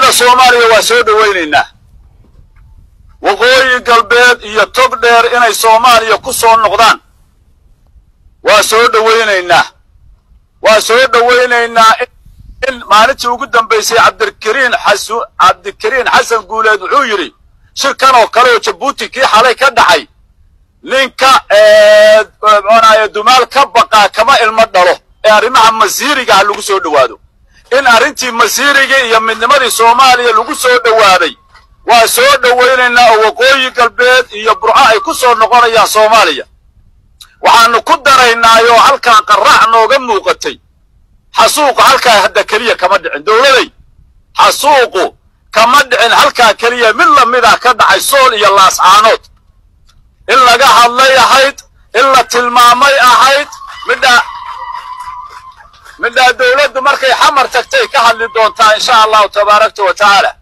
midnimada soomaaliya waa soo dhowaynaynaa waqooyi galbeed iyo tog dheer inay soomaaliya ku soo noqdaan waa soo dhowaynaynaa waa soo dhowaynaynaa in maalintii ugu dambaysay cabdikariin xasu cabdikariin xasan guuleed wuxuu yidhi shirkan oo kale oo jabuuti kii xalay ka dhacay ninka mxunaye dumaal ka baqaa kama ilmo dhalo ee arrimaha masiiriga ha lagu soo dhowaado in arrintii masiirigii iyo midnimadii soomaaliya lagu soo dhowaaday waa soo dhowaynaynaa oo waqooyi galbeed iyo burco ay ku soo noqonayaan soomaaliya waxaanu ku daraynaayoo halkaa qaraac nooga muuqatay xasuuqu halkaa hadda keliya kama dhicin dowladay xasuuqu kama dhicin halkaa keliya mid lamidah ka dhacay sool iyo laascaanood in laga hadlay ahayd in la tilmaamay ahayd midha midhaa dowladdu markay xamar tagtay ka hadli doontaa insha allahu tabaarakta wa tacaala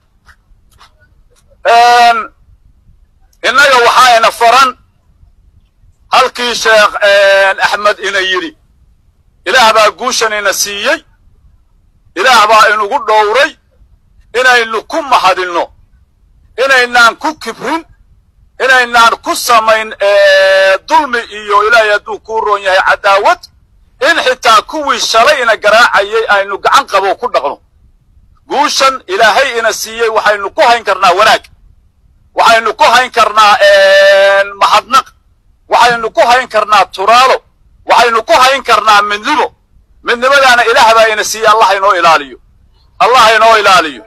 innaga waxaa ina faran halkii sheekh axmed ina yidhi ilaah baa guushan ina siiyey ilaah baa inugu dhowray inaynu ku mahadinno inaynaan ku kibrin inaynaan ku samayn dulmi iyo ilaahay hadduu kuu roon yahay cadaawad in xitaa kuwii shalay ina garaacayay aynu gacan qabo ku dhaqno guushan ilaahay ina siiyey waxaynu ku hayn karnaa wanaag waxaynu ku hayn karnaa mahadnaq waxaynu ku hayn karnaa turaalo waxaynu ku hayn karnaa midnimo midnimadaana ilaah baa ina siiyey allah inoo ilaaliyo allah inoo ilaaliyo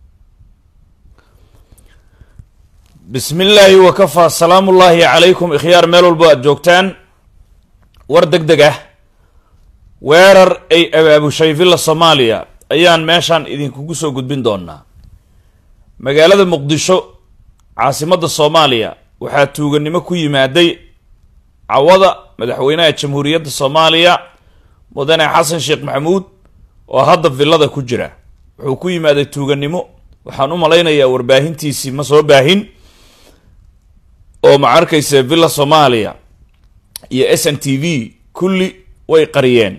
bismi illaahi wakafaa salaamu ullaahi calaykum ikhyaar meel walbo aad joogtaan war deg deg ah weerar ay abaabushay villa soomaaliya ayaan meeshaan idinkugu soo gudbin doonaa magaalada muqdisho caasimadda soomaaliya waxaa tuuganimo ku yimaaday cawada madaxweynaha jamhuuriyadda soomaaliya mudane xasan sheekh maxamuud oo hadda villada ku jira wuxuu ku yimaaday tuuganimo waxaan u malaynayaa warbaahintiisii ma soo baahin oo ma arkaysa villa soomaaliya iyo s n t v kulli way qariyeen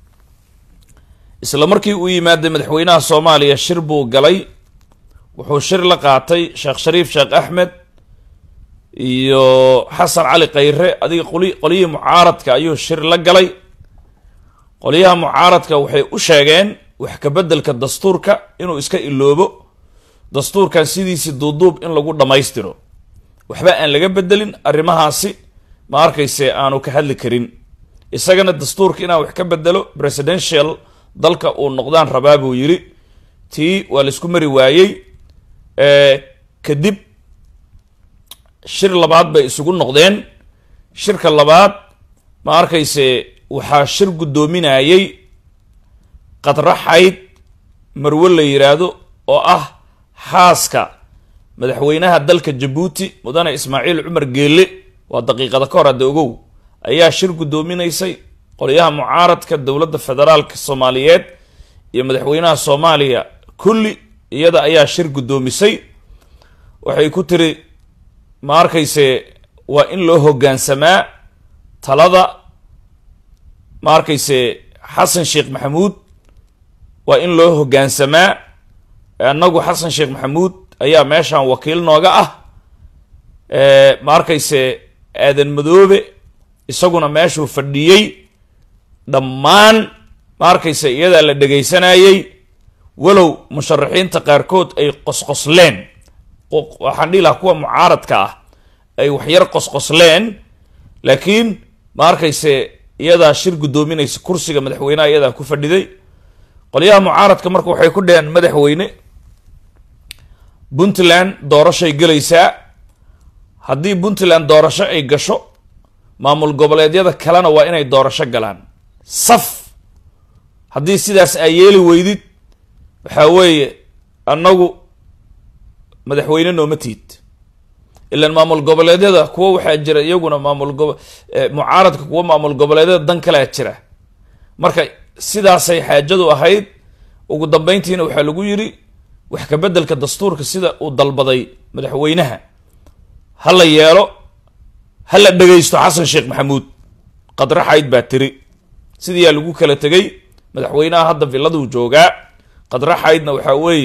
isla markii uu yimaaday madaxweynaha soomaaliya shir buu galay wuxuu shir la qaatay sheekh shariif sheekh axmed iyo xasan cali khayre adiga qoli qolyihii mucaaradka ayuu shir la galay qolyaha mucaaradka waxay u sheegeen wax kabeddelka dastuurka inuu iska iloobo dastuurkan sidiisii duuduub in lagu dhammaystiro waxba aan laga bedelin arrimahaasi ma arkayse aanu ka hadli karin isagana dastuurka inaan wax ka bedelo presidential dalka uu noqdaan rabaa buu yidhi tii waa laisku mari waayey kadib shir labaad bay isugu noqdeen shirka labaad ma arkayse waxaa shir guddoominayay qadraxayd marwe la yidhaahdo oo ah xaaska madaxweynaha dalka jabuuti mudane ismaaciil cumar geelle waa daqiiqada ka hor hadda ogow ayaa shir guddoominaysay qolyaha mucaaradka dowladda federaalka soomaaliyeed iyo madaxweynaha soomaaliya kulli iyada ayaa shir guddoomisay waxay ku tiri ma arkayse waa in loo hoggaansamaa talada ma arkayse xasan sheekh maxamuud waa in loo hoggaansamaa annagu xasan sheekh maxamuud ayaa meeshan wakiil nooga ah ma arkayse aadan madoobe isaguna meeshuu fadhiyey dhammaan ma arkayse iyadaa la dhegaysanayey walow musharaxiinta qaarkood ay qosqosleen waxaan dhihi lahaa kuwa mucaaradka ah ay waxyar qosqosleen laakiin ma arkayse iyadaa shir guddoominaysa kursiga madaxweynaha iyadaa ku fadhiday qolyaha mucaaradka marka waxay ku dheheen madaxweyne puntland doorashay gelaysaa haddii puntland doorasho ay gasho maamul goboleedyada kalena waa inay doorasho galaan saf haddii sidaas aa yeeli weydid waxaa weeye annagu madaxweyne nooma tiid ilaan maamul goboleedyada kuwa waxaa jira iyaguna maamul gobo mucaaradka kuwa maamul goboleedyada dan kalea jira marka sidaasay xaajadu ahayd ugu dambeyntiina waxaa lagu yidhi wax kabeddelka dastuurka sida uu dalbaday madaxweynaha ha la yeelo ha la dhegaysto xasan sheekh maxamuud qadraxayd baa tiri sidiiyaa lagu kala tegay madaxweynaha hadda villaduu joogaa qadraxaydna waxaa weeye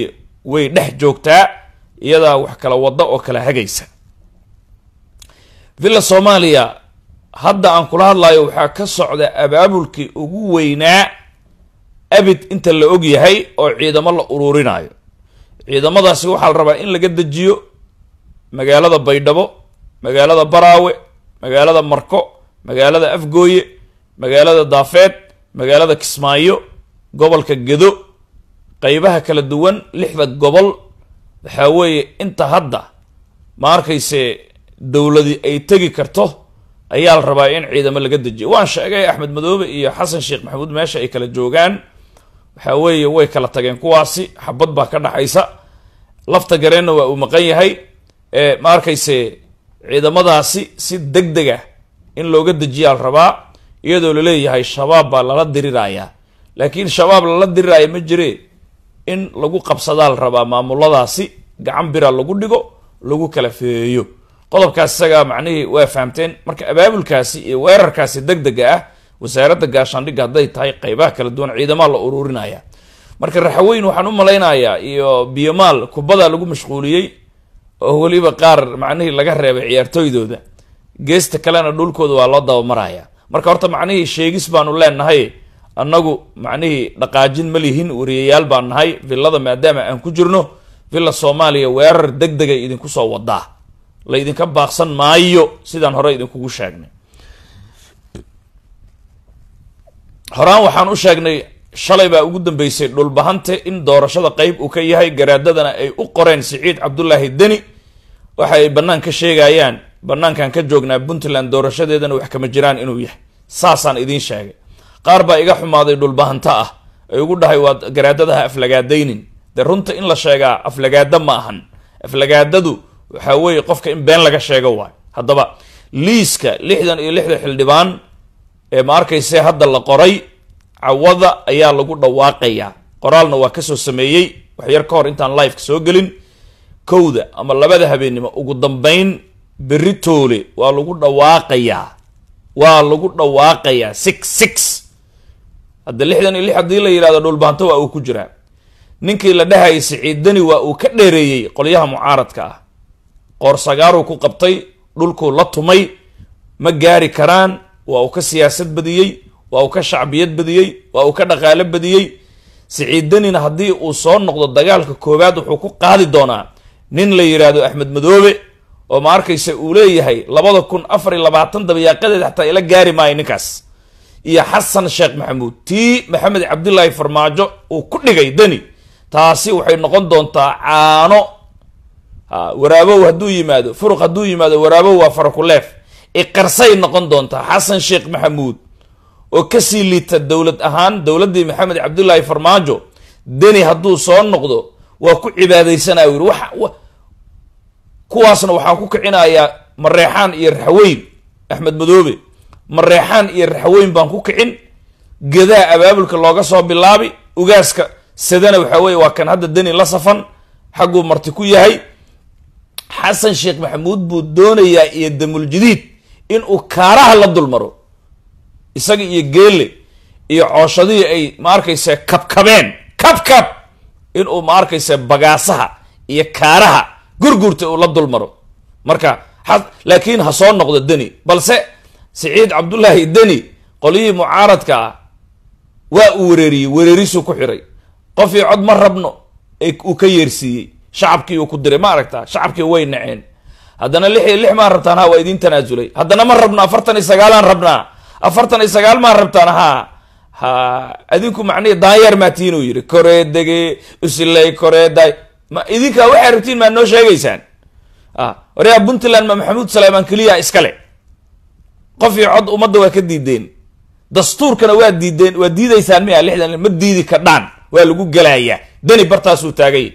way dhex joogtaa iyadaa wax kala wadda oo kala hagaysa villa soomaaliya hadda aan kula hadlayo waxaa ka socda abaabulkii ugu weynaa abid inta la og yahay oo ciidamo la uruurinayo ciidamadaasi waxaa la rabaa in laga dejiyo magaalada baydhabo magaalada baraawe magaalada marko magaalada afgooye magaalada daafeed magaalada kismaayo gobolka gedo qeybaha kala duwan lixda gobol waxaa weeye inta hadda ma arkayse dowladi ay tegi karto ayaa la rabaa in ciidamo laga dejiyo waan sheegay axmed madoobe iyo xasan sheekh maxamuud meesha ay kala joogaan waxaa weeye way kala tageen kuwaasi xabad baa ka dhaxaysa lafta gareenna waa uu maqan yahay ma arkayse ciidamadaasi si deg deg ah in looga dejiyaa la rabaa iyadoo laleeyahay shabaab baa lala dirirayaa laakiin shabaab lala diriraya ma jire in lagu qabsadaa la rabaa maamuladaasi gacan bira lagu dhigo lagu kala feeyo qodobkaas isagaa macnihii waa fahamteen marka abaabulkaasi iyo weerarkaasi deg dega ah wasaaradda gaashaandhigga hadday tahay qeybaha kala duwan ciidamaa la uruurinaya marka raxaweyn waxaan u malaynayaa iyo biyomaal kubada lagu mashquuliyey oo weliba qaar macnihii laga reebay ciyaartooydooda geesta kalena dhulkooda waa loo dabamaraya marka horta macnihii sheegis baanu leenahay annagu macnihii dhaqaajin ma lihin wariyayaal baan nahay villada maadaama aan ku jirno villa soomaaliya weerar deg degay idinku soo wadaa la ydinka baaqsan maayo sidaan hore idinkugu sheegnay horaan waxaan u sheegnay shalay baa ugu dambeysay dhulbahante in doorashada qeyb uu ka yahay garaadadana ay u qoreen siciid cabdulaahi deni waxa ay bannaan ka sheegayaan bannaankan ka joognaa puntland doorashadeedana wax kama jiraan inuu yahay saasaan idiin sheegay qaar baa iga xumaaday dhulbahanto ah ay ugu dhahay waad garaadadaha aflagaadaynin dee runta in la sheegaa aflagaada ma ahan aflagaadadu waxaa weeye qofka in been laga sheego waay haddaba liiska lixdan iyo lixda xildhibaan ee ma arkayse hadda la qoray cawada ayaa lagu dhawaaqayaa qoraalna waa kasoo sameeyey wax yar ka hor intaan liveka soo gelin kowda ama labada habeennimo ugu dambeyn berri toole waa lagu dhawaaqayaa waa lagu dhawaaqayaa six six hadda lixdan iyo lix haddii la yidhahdo dhulbaanto waa uu ku jiraa ninkii la dhahayay siciidani waa uu ka dheereeyey qolyaha mucaaradka ah qoorsagaaruu ku qabtay dhulkuu la tumay ma gaari karaan waa uu ka siyaasad badiyey waa uu ka shacbiyad badiyey waa uu ka dhaqaalo badiyey siciidanina haddii uu soo noqdo dagaalka koowaad wuxuu ku qaadi doonaa nin la yidhaahdo axmed madoobe oo ma arkaysa uu leeyahay labada kun afar iyo labaatan dabayaaqadeed xataa ila gaari maayo ninkaas iyo xasan sheekh maxamuud tii maxamed cabdilaahi farmaajo uu ku dhigay deni taasi waxay noqon doontaa caano waraabow hadduu yimaado furuq hadduu yimaado waraabow waa farakuleef iqarsay noqon doontaa xasan sheekh maxamuud oo kasii liita dowlad ahaan dowladdii maxamed cabdilaahi farmaajo deni hadduu soo noqdo waa ku cibaadaysanaya yiri wa kuwaasna waxaan ku kicinayaa mareexaan iyo raxweyn axmed madoobe mareexaan iyo raxweyn baan ku kicin gedaa abaabulka looga soo bilaabi ugaaska sadana waxaa weye waa kan hadda deni la safan xagguu marti ku yahay xasan sheekh maxamuud buu doonayaa iyo damuljadiid inuu kaaraha la dulmaro isaga iyo geele iyo cooshadihii ay ma arkayse kabkabeen kabkab inuu ma arkayse bagaasaha iyo kaaraha gurgurta uu la dulmaro marka laakiin ha soo noqdo deni balse siciid cabdullaahi deni qolyihii mucaaradka ah waa uu wereeriyey wereerisuu ku xiray qofii cod ma rabno uu ka yeersiiyey shacabkii uu ku diray ma aragtaa shacabkii way naceen haddana lix iyo lix maan rabtaan ha waa idiin tanaasulay haddana ma rabno afartan iyo sagaalaan rabnaa afartan iyo sagaal maan rabtaan ha ha adinku macnihi daanyeer maa tiinuu yidhi koreedege usiley koreeday ma idinka waxay rabtiin maa noo sheegaysaan waryaa puntland ma maxamuud saleymaan keliya iskale qof iyo cod ummadda waa ka diideen dastuurkana waa diideen waa diidaysaan miya lixdan ma diidi kadhaan waa lagu gelayaa deni bartaasuu taagay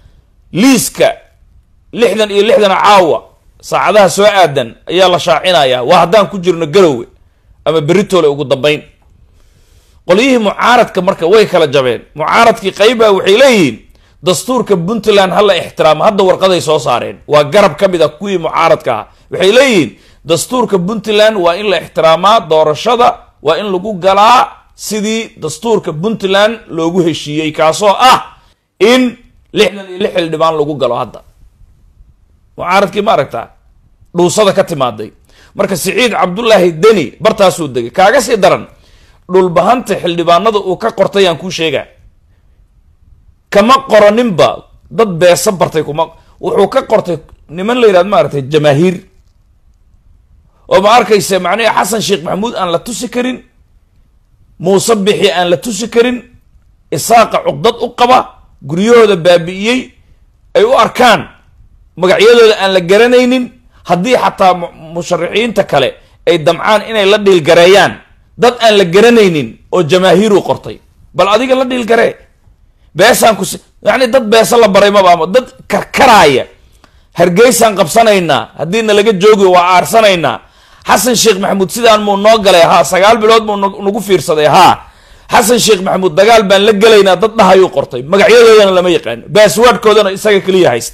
liiska lixdan iyo lixdan caawa saacadaha soo aadan ayaa la shaacinayaa waa haddaan ku jirno garowe ama beritoole ugu dambeyn qolyihii mucaaradka marka way kala jabeen mucaaradkii qayba waxay leeyihiin dastuurka puntland hala ixtiraamo hadda warqaday soo saareen waa garab ka mid a kuwii mucaaradka ah waxay leeyihiin dastuurka puntland waa in la ixtiraamaa doorashada waa in lagu galaa sidii dastuurka puntland loogu heshiiyey kaasoo ah in lixdan iyo lix xildhibaan lagu galo hadda mucaaradkii ma aragtaa dhuusada ka timaaday marka siciid cabdullaahi deni bartaasuu degay kaaga sii daran dhulbahanta xildhibaanada uu ka qortay aan kuu sheegaa kama qoraninba dad beesa bartay kuma wuxuu ka qortay niman la yidhahdo maaragtay jamaahiir oo ma arkaysa macnaha xasan sheekh maxamuud aan la tusi karin muuse bixi aan la tusi karin isaaqa cuqdad u qaba guryahooda baabi'iyey ay u arkaan magacyadooda aan la garanaynin haddii xataa musharaxiinta kale ay damcaan inay la dhiilgareeyaan dad aan la garanaynin oo jamaahiiru qortay bal adiga la dhiilgaree beesaan ku yani dad beesa la baray mabaamo dad karkaraaya hargeysaan qabsanaynaa haddii na laga joogi waa aarsanaynaa xasan sheekh maxamuud sidaan muu noo galay haa sagaal bilood muu nagu fiirsaday haa xasan sheekh maxamuud dagaal baan la gelaynaa dad dhahayuu qortay magacyadoodana lama yaqaano baaswaadhkoodana isaga keliya haysta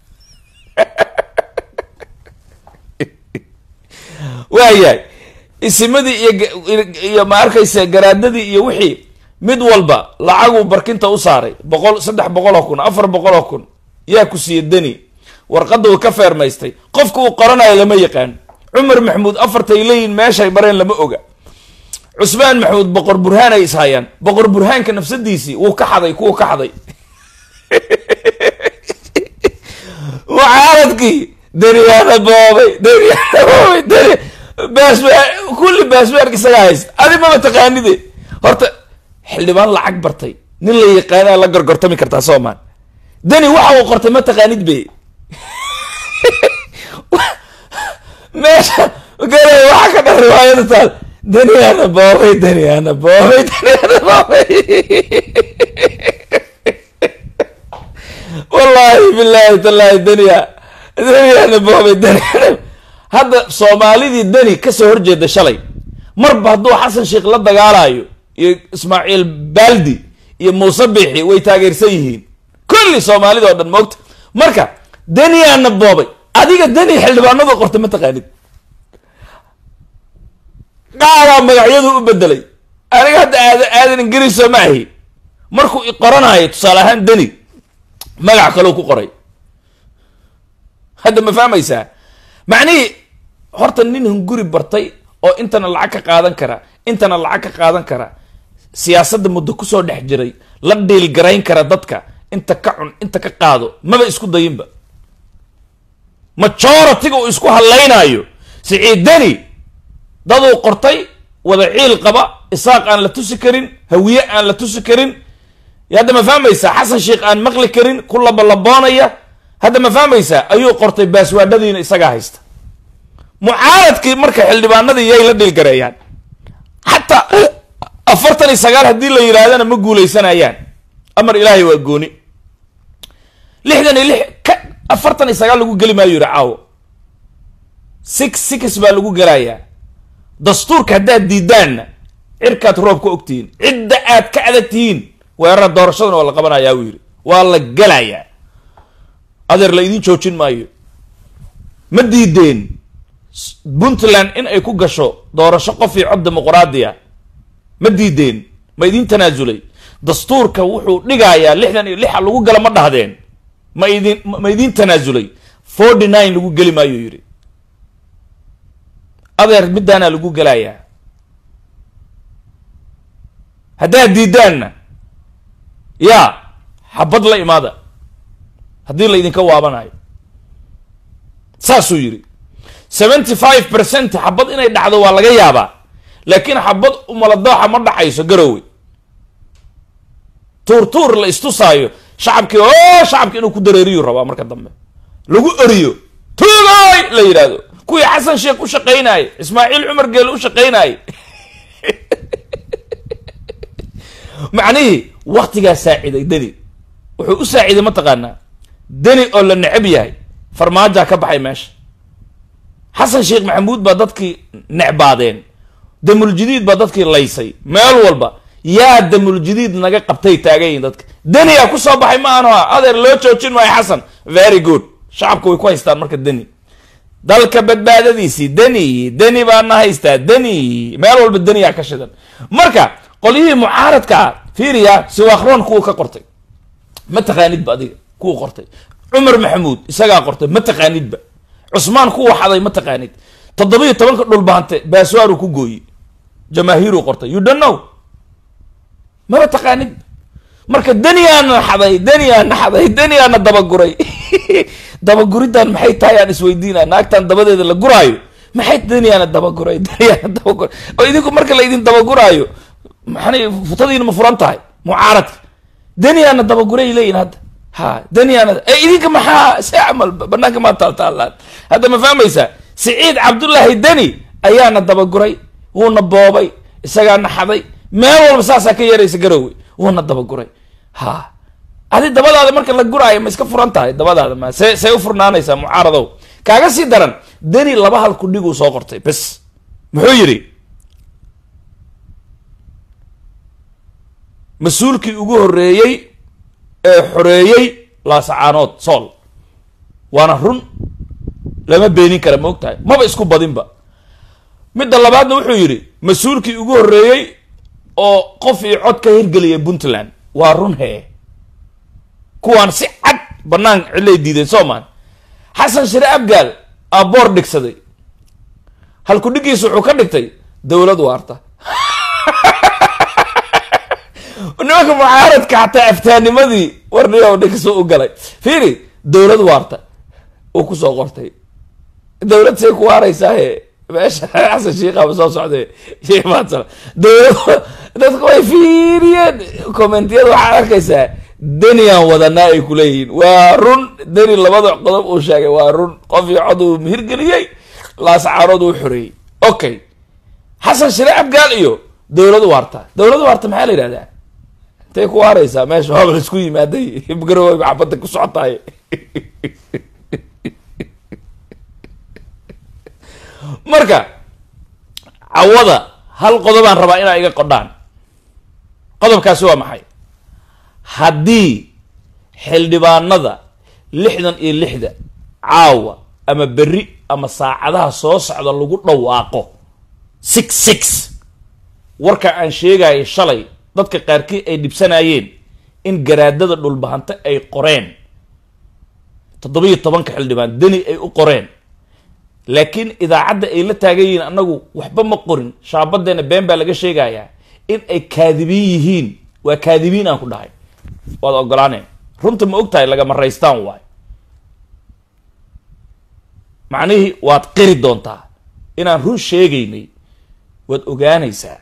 waayahay isimadii iyo iyo ma arkaysa garaadadii iyo wixii mid walba lacaguu barkinta u saaray boqol saddex boqol oo kun afar boqol oo kun yaa ku siiye deni warqadda uu ka feermaystay qofka uu qoranayo lama yaqaan cumar maxamuud afartay leeyihin meeshay mareen lama oga cusmaan maxamuud boqor burhaan ay ishayaan boqor burhaanka nafsadiisii wuu ka xaday kuwa ka xaday mucaaradkii deniyaana boobay deniyaana boobay deni baaswaar kulli baaswaarka isagaa haysta adi maba taqaanide horta xildhibaan lacag bartay nin la yaqaanaa la gorgortami kartaa soomaan deni waxa uu qortay ma taqaanid be meesha gare waxa ka dhan riwaayada taal deniyaana boobay deniyaana boobay deniyaana boobay wallahi billahi tallahi deniya deniyaana boobay deniyaana hadda soomaalidii deni kasoo horjeeda shalay marba hadduu xasan sheekh la dagaalayo iyo ismaaciil baaldi iyo muuse bixi way taageersan yihiin kulli soomaalida oo dhan moogta marka deniyaana boobay adiga deni xildhibaanadu qortay ma taqaanid qaadaa magacyadu u bedelay aniga hadda aad aadan ingiriiso ma ahi markuu i qoranayo tusaale ahaan deni magac kaleu ku qoray hadda ma fahmaysaa macnihii horta nin hunguri bartay oo intana lacag ka qaadan kara intana lacag ka qaadan kara siyaasadda muddo kusoo dhex jiray la dhiilgarayn kara dadka inta ka cun inta ka qaado maba isku dayinba majoritiga uu isku hadlaynayo siciidani daduu qortay wada ciil qaba isaaq aan la tusi karin hawiye aan la tusi karin hadda ma fahmaysaa xasan sheekh aan maqli karin ku labalaboonaya hadda ma fahmaysaa ayuu qortay baaswaadhadiina isagaa haysta mucaaradkii marka xildhibaanadii yay la dhiilgareeyaan xataa afartan iyo sagaal haddii la yidhaahdana ma guuleysanayaan amar ilaahay waa gooni lixdan iyo lix ka afartan iyo sagaal lagu geli maayo yidhi caawo six six baa lagu gelayaa dastuurka haddaad diidaanna cirkaad roob ka ogtihiin cidda aad ka adag tihiin weerara doorashadana waa la qabanayaa uu yidhi waa la gelayaa adeer la idiin joojin maayo ma diideen puntland in ay ku gasho doorasho qof iyo cod dimuqraadiya ma diideen ma idiin tanaasulay dastuurka wuxuu dhigayaa lixdan iyo lixa lagu gala ma dhahdeen ma idin ma idiin tanaasulay forty nine lagu geli maayo yidhi adeer midaanaa lagu gelayaa haddaad diidaanna yaa xabad la imaada haddii la idinka waabanayo saasuu yidhi seventy five percent xabad inay dhacdo waa laga yaabaa laakiin xabad umaladooxa ma dhacayso garowe tuur tuur la istusaayo shacabkii oo shacabki inuu ku dareeriyu rabaa marka dambe lagu eriyo tuugoy la yidhaahdo kuwii xasan sheekh u shaqaynaayey ismaaciil cumar geele u shaqaynaayey macnihii waktigaa saaciday deni wuxuu u saaciday mataqaanaa deni oo la necab yahay farmaajaa ka baxay meesha xasan sheekh maxamuud baa dadkii necbaadeen damuljadiid baa dadkii laysay meel walba yaa damuljadiid naga qabtay taagayihin dadka deniyaa kusoo baxay ma aanu adeer loo joojin maayo xasan very good shacabka way ku haystaan marka deni dalka badbaadadiisii deni deni baana haystaa deni meel walba deniyaa ka shidan marka qolyihii mucaaradka ah fiiriya siwaakroon kuwa ka qortay ma taqaanidba adiga kuu qortay cumar maxamuud isagaa qortay ma taqaanidba cusmaan ku waxaday ma taqaanid toddobiyo tobanka dhulbaante baaswaaru ku gooye jamaahiiru qortay you don't know maba taqaanid marka daniyaana xaday daniyaana xaday daniyaana dabaguray dabaguriddan maxay tahay aan isweydiina naagtan dabadeeda la guraayo maxay daniyaana dabaguray daniyaana dabaguray oo idinku marka la idin dabaguraayo maxana futadiina ma furan tahay mucaaradka daniyaana dabaguray leeyihin hadda ha daniyaana e idinka maxaa se camal banaanka maa taaltaalaan hadda ma fahmaysaa siciid cabdullaahi deni ayaana dabaguray wuuna boobay isagaana xaday meel walba saasaa ka yeeraysa garowe wuuna dabaguray ha adi dabadaada marka la guraayo ma iska furan tahay dabadaada ma see see u furnaanaysaa mucaaradow kaaga sii daran deni laba hal kudhiguu soo qortay bes muxuu yidhi mas-uulkii ugu horreeyey ee xoreeyey laasacaanood sool waana run lama beenin kara ma og tahay maba isku badinba midda labaadna wuxuu yidhi mas-uulkii ugu horreeyey oo qof iyo cod ka hirgeliyay puntland waa run hee kuwaan si cad banaan cilay diideen soomaan xasan shire abgaal aa boor dhigsaday halku dhigiisa wuxuu ka dhigtay dowlad waarta nimanka mucaaradka xataa aftaanimadii warniyo dhigso u galay fiiri dowlad waarta uu kusoo qortay dowlad say ku waaraysaahee meesha xasan shiikaba soo socday sheekh maadsala dowlad dadku way fiiriyeen commentiyada waxaad arkaysaa deniyan wadanaa ay kuleeyihiin waa run deni labada qodob uu sheegay waa run qof iyo cod uu hirgeliyey laascaarood uu xoreeyey okay xasan shire abgaal iyo dowlad waarta dowlad waarta maxaa la yidhahdaa intay ku waaraysaa meesha waaba la isku yimaaday garowe maxabada ku socotaay marka cawada hal qodobaan rabaa inaa iga qodhaan qodobkaasi waa maxay haddii xildhibaanada lixdan iyo lixda caawa ama berri ama saacadaha soo socda lagu dhawaaqo six six warka aan sheegaya shalay dadka qaarkii ay dhibsanayeen in garaadada dhulbahante ay qoreen toddobiyo tobanka xildhibaan deni ay u qoreen laakiin idaacadda ay la taagan yihiin annagu waxba ma qorin shaabadeena been baa laga sheegayaa in ay kaadibiin yihiin waa kaadibiin aan ku dhahay waad ogolaaneen runta ma og tahay lagama raystaan waay macnihii waad qiri doontaa inaan run sheegaynay waad ogaanaysaa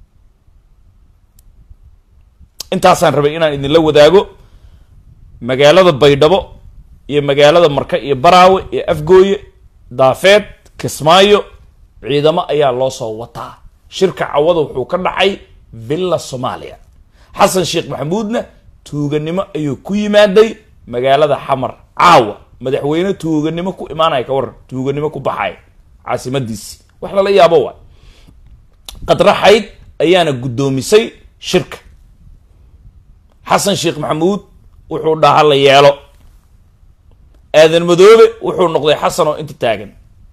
intaasaan rabay inaan idinla wadaago magaalada baydhabo iyo magaalada marka iyo baraawe iyo afgooye daafeed kismaayo ciidamo ayaa loo soo wataa shirka cawada wuxuu ka dhacay villa soomaaliya xasan sheekh maxamuudna tuuganimo ayuu ku yimaaday magaalada xamar caawa madaxweyne tuuganimo ku imaanaya ka waran tuuganimo ku baxay caasimadiisi wax lala yaabo waay qadraxayd ayaana guddoomisay shirka xasan sheekh maxamuud wuxuu dhaha la yeelo aadan madoobe wuxuu noqday xasan oo inta taagan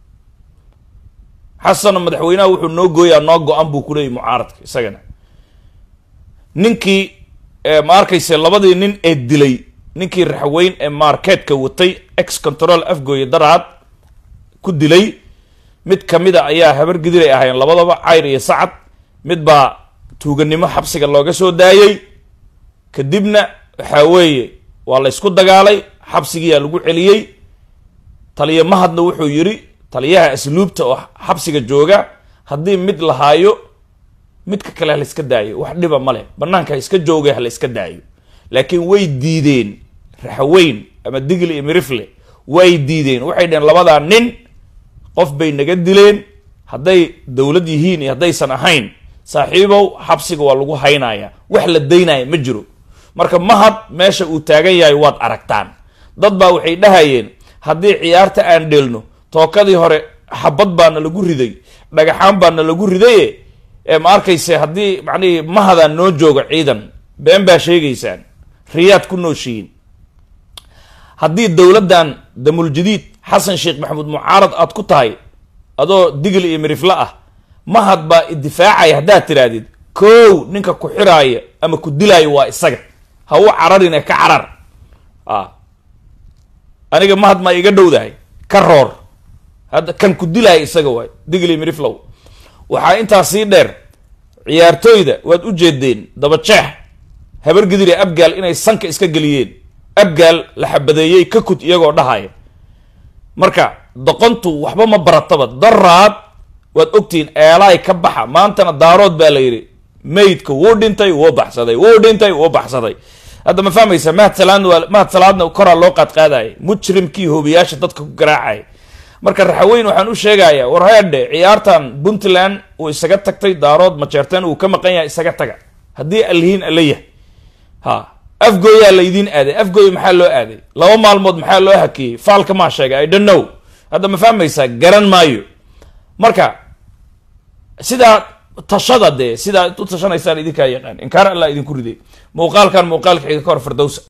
xasanoo madaxweynaha wuxuu noo gooyaa noo go-an buu kuleeyay mucaaradka isagana ninkii ma arkayse labadii nin ee dilay ninkii raxweyn ee marketka watay ex control afgooye daraad ku dilay mid kamida ayaa habar gidiray ahayn labadaba cayr iyo sacad mid baa tuuganimo xabsiga looga soo daayey kadibna waxaa weeye waa la ysku dagaalay xabsigiyaa lagu celiyey taliya mahadna wuxuu yidhi taliyaha asluubta oo xabsiga jooga haddii mid lahaayo midka kale hala iska daayo wax dhiba male banaanka ha iska jooga hala iska daayo laakiin way diideen raxweyn ama digli iyo mirifle way diideen waxay dheheen labadaa nin qof bay naga dileen hadday dowlad yihiin iyo haddaysan ahayn saaxiibow xabsiga waa lagu haynaya wax la daynaya ma jiro marka mahad meesha uu taagan yahay waad aragtaan dad baa waxay dhahayeen haddii ciyaarta aan dheelno tookadii hore xabad baana lagu riday dhagaxaan baana lagu ridaye ee ma arkayse haddii macnihii mahadaan noo joogo ciidan been baa sheegaysaan riyaad ku nooshihiin haddii dowladdan damuljadiid xasan sheekh maxamuud mucaarad aad ku tahay adoo digli iyo mirifle ah mahad baa idifaacaya haddaad tirahdid kow ninka ku xiraaya ama ku dilaayo waa isaga ha u cararine ka carar a aniga mahad maa iga dhowdahay ka roor hadda kan ku dilaya isaga waay digli miriflow waxaa intaa sii dheer ciyaartooyda waad u jeedeen dabajeex habar gidire abgaal inay sanka iska geliyeen abgaal la xabadeeyey ka kud iyagoo dhahaya marka doqontu waxba ma barataba daraad waad ogtihiin eelaay ka baxa maantana daarood baa la yidhi maydka wuu dhintay wuu baxsaday wuu dhintay wuu baxsaday hadda ma fahmaysa mahad salaadna waa mahad salaadna koraa loo qaadqaadaya mujrimkii hoobiyaasha dadka ku garaacaya marka raxaweyn waxaan u sheegayaa war heedhe ciyaartan puntland uu isaga tagtay daarood majeerteen uu ka maqan yahay isaga taga haddii allihiin alla yahay ha afgooyaa laydiin aaday afgooy maxaa loo aaday laba maalmood maxaa loo hakiyey faalka maa sheegay i don't know hadda ma fahmaysaa garan maayo marka sidaa tashada dee sidaa u tashanaysaan idinkaa yaqaan inkaar allah idinku riday muuqaalkan muuqaalka xiga ka hor firdowsa